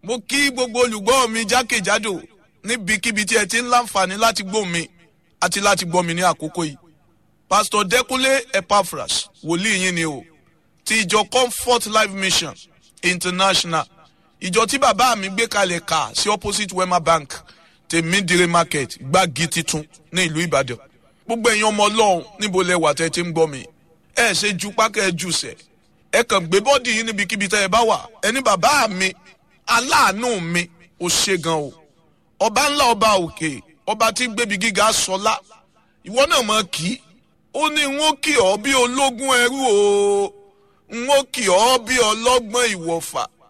mo kí gbogbo olùgbọ́ mi jákèjádò níbikíbi tí ẹ ti ń láǹfààní láti gbọ́ mi àti láti gbọ́ mi ní àkókò yìí pastor Dẹ́kúnlé Epaphras wòlíì yín ni o ti ìjọ Comfort Life Mission International ìjọ tí bàbá mi gbé kalẹ̀ kà sí opposite Wema Bank tèmídìrí market gbági titun ní ìlú Ìbàdàn gbogbo ẹ̀yin ọmọ Ọlọ́run níbo lẹ wà tẹ́ ti ń gbọ́ mi ẹ ṣe ju pákẹ́ ẹ jù sẹ̀ ẹ kàn gbé bọ́dì yín níbikíbi tẹ́ ẹ bá wà ẹni bàbá mi aláàánú mi ò ṣe gan o ọba ńlá ọba òkè ọba tí gbébi gíga sọlá ìwọ náà mọ kí ó ní n ó kì ọ́ bí ológun ẹrú o n ó kì ọ́ bí ọlọ́gbọ́n ìwọ̀fà